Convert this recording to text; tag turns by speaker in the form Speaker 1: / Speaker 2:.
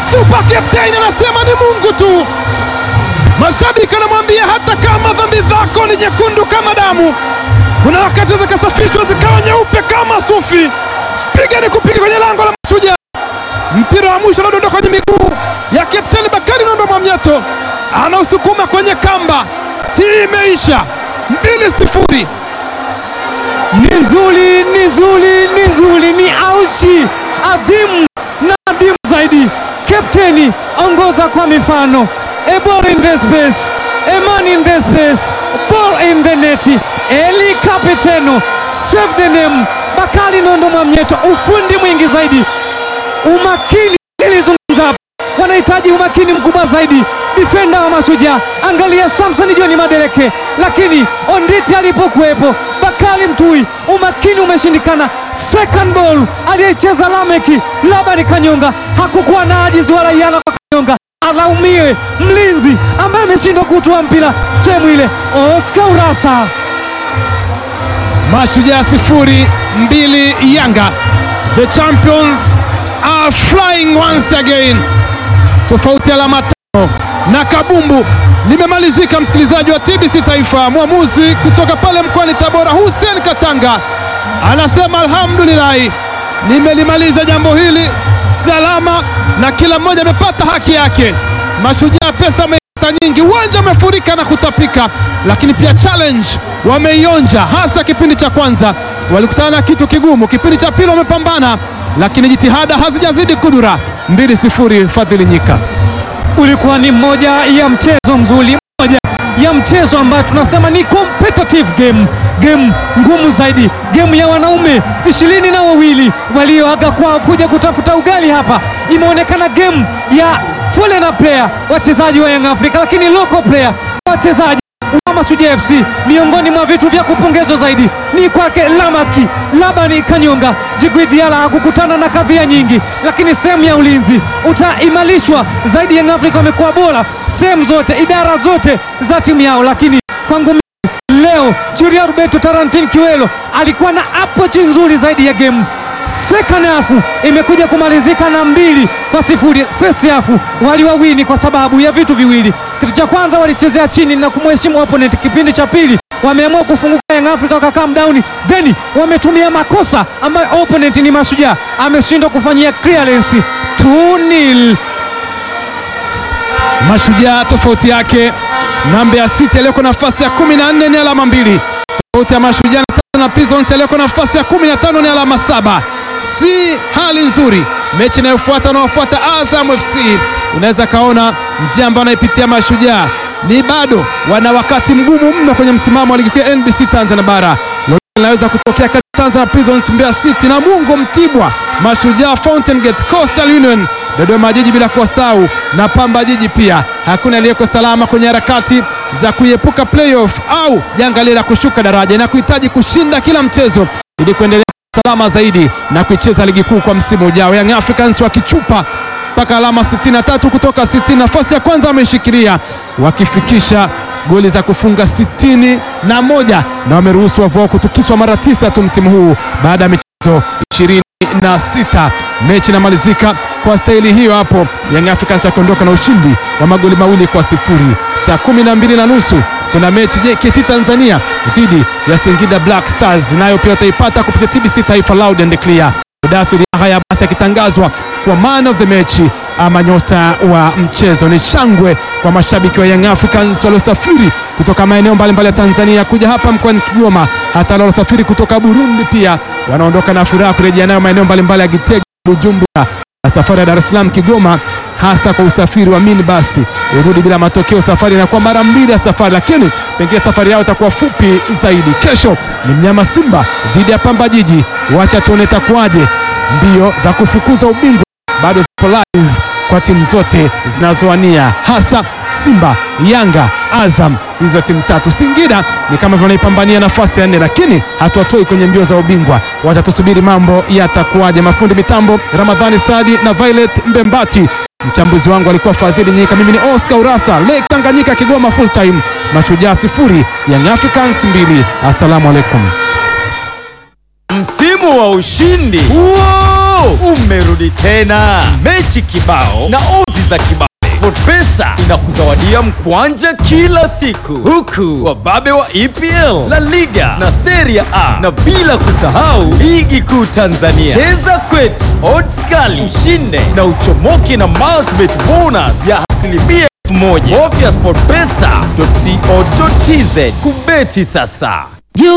Speaker 1: super captain anasema ni Mungu tu. Mashabiki wanamwambia hata kama dhambi zako ni nyekundu kama damu, kuna wakati zikasafishwa zikawa nyeupe kama sufi. Piga ni kupiga kwenye lango la Mashujaa. Mpira wa mwisho unadondoka kwenye miguu ya Kapteni Bakari Nondo Mwamnyeto, anausukuma kwenye kamba. Hii imeisha mbili sifuri.
Speaker 2: Ni nzuri, ni nzuri, ni nzuri, ni aushi adhimu na adhimu zaidi. Kapteni, ongoza kwa mifano. A ball in the space, a man in the space, ball in the net. Eli Kapiteno, save the name. Bakari Nondo Mwamnyeto, ufundi mwingi zaidi, umakini. Nilizungumza hapa, wanahitaji umakini mkubwa zaidi. Defender wa Mashujaa, angalia Samson John Madeleke, lakini Onditi alipokuwepo Bakari Mtui, umakini umeshindikana. Second ball aliyecheza Lameki Labani Kanyonga, hakukuwa na ajizi wala iana kwa Kanyonga, alaumiwe mlinzi ambaye ameshindwa kutoa mpira sehemu ile. Oscar Urasa
Speaker 1: Mashujaa sifuri mbili Yanga. The champions are flying once again. Tofauti alama tano na kabumbu limemalizika. Msikilizaji wa TBC Taifa, mwamuzi kutoka pale mkoani Tabora Hussein Katanga anasema alhamdulillahi, nimelimaliza jambo hili salama na kila mmoja amepata haki yake. Mashujaa pesa wameipata nyingi, uwanja umefurika na kutapika, lakini pia challenge wameionja, hasa kipindi cha kwanza walikutana na kitu kigumu. Kipindi cha pili wamepambana, lakini jitihada hazijazidi kudura. mbili sifuri Fadhili Nyika.
Speaker 2: ulikuwa ni moja ya mchezo mzuri, moja ya mchezo ambayo tunasema ni competitive game, game ngumu zaidi, game ya wanaume ishirini na wawili walioaga kwao kuja kutafuta ugali hapa. Imeonekana game ya foreign player, wachezaji wa Young Africa, lakini local player, wachezaji wa Mashujaa FC. Miongoni mwa vitu vya kupongezwa zaidi ni kwake Lamaki Labani Kanyonga. Djigui Diarra hakukutana na kadhia nyingi, lakini sehemu ya ulinzi utaimarishwa zaidi. Young Africa wamekuwa bora sehemu zote, idara zote za timu yao, lakini kwangu mimi leo Julia Roberto Tarantin Kiwelo alikuwa na approach nzuri zaidi ya game. Second half imekuja kumalizika na mbili kwa sifuri. First half waliwawini kwa sababu ya vitu viwili. Kitu cha kwanza walichezea chini na kumheshimu opponent. Kipindi cha pili wameamua kufunguka Young Africa wakakaa down, then wametumia makosa ambayo opponent ni Mashujaa ameshindwa kufanyia clearance 2-0.
Speaker 1: Mashujaa tofauti yake na Mbeya City aliyoko nafasi ya 14 ni alama mbili. Tofauti ya Mashujaa na Tanzania Prisons aliyoko nafasi ya 15 ni alama saba. Si hali nzuri. Mechi inayofuata unaofuata Azam FC, unaweza kaona njia ambayo anaipitia Mashujaa ni bado wana wakati mgumu mno kwenye msimamo wa ligi kuu ya NBC Tanzania bara. Lolote linaweza kutokea kati ya Tanzania Prisons, Mbeya City na Mungo Mtibwa, Mashujaa, Fountain Gate, Coastal Union Dodoma Jiji bila kuwasahau na Pamba Jiji pia. Hakuna aliyeko salama kwenye harakati za kuiepuka playoff au janga lile la kushuka daraja, na kuhitaji kushinda kila mchezo ili kuendelea salama zaidi na kuicheza ligi kuu kwa msimu ujao. Young Africans wakichupa mpaka alama 63 kutoka 60, nafasi ya kwanza wameshikilia wakifikisha goli za kufunga sitini na moja na wameruhusu wavu wao kutukiswa mara tisa tu msimu huu baada ya michezo ishirini na sita. Mechi inamalizika kwa staili hiyo hapo, Young Africans wakiondoka na ushindi wa magoli mawili kwa sifuri. Saa kumi na mbili na nusu kuna mechi JKT Tanzania dhidi ya Singida Black Stars, nayo pia utaipata kupitia TBC Taifa Loud and Clear. Mudathiri Yahya basi akitangazwa kwa man of the match ama nyota wa mchezo. Ni shangwe kwa mashabiki wa Young Africans waliosafiri kutoka maeneo mbalimbali ya Tanzania kuja hapa mkoani Kigoma, hata waliosafiri kutoka Burundi pia wanaondoka na furaha kurejea nayo maeneo mbalimbali ya Gitega, Bujumbura na safari ya Dar es Salaam Kigoma, hasa kwa usafiri wa minibasi irudi bila matokeo. Safari inakuwa mara mbili ya safari, lakini pengine safari yao itakuwa fupi zaidi. Kesho ni mnyama Simba dhidi ya Pamba Jiji, wacha tuone itakuwaje. Mbio za kufukuza ubingwa bado zipo live kwa timu zote zinazowania hasa Simba, Yanga, Azam, hizo timu tatu. Singida ni kama wanaipambania nafasi ya nne, lakini hatuwatoi kwenye mbio za ubingwa. Watatusubiri mambo yatakuwaje. Mafundi mitambo Ramadhani Sadi na Violet Mbembati, mchambuzi wangu alikuwa Fadhili Nyika, mimi ni Oscar Urasa, Lake Tanganyika, Kigoma full time. Mashujaa sifuri, Young Africans mbili. Assalamu alaikum.
Speaker 3: Msimu wa ushindi Wow! ume imerudi tena, mechi kibao na odds za kibao. SportPesa inakuzawadia mkwanja kila siku, huku wababe wa EPL, La Liga na Serie A, na bila kusahau ligi kuu Tanzania. Cheza kwetu, odds kali, ushinde na uchomoke na multibet bonus ya asilimia elfu moja. Bofya sportpesa.co.tz kubeti sasa.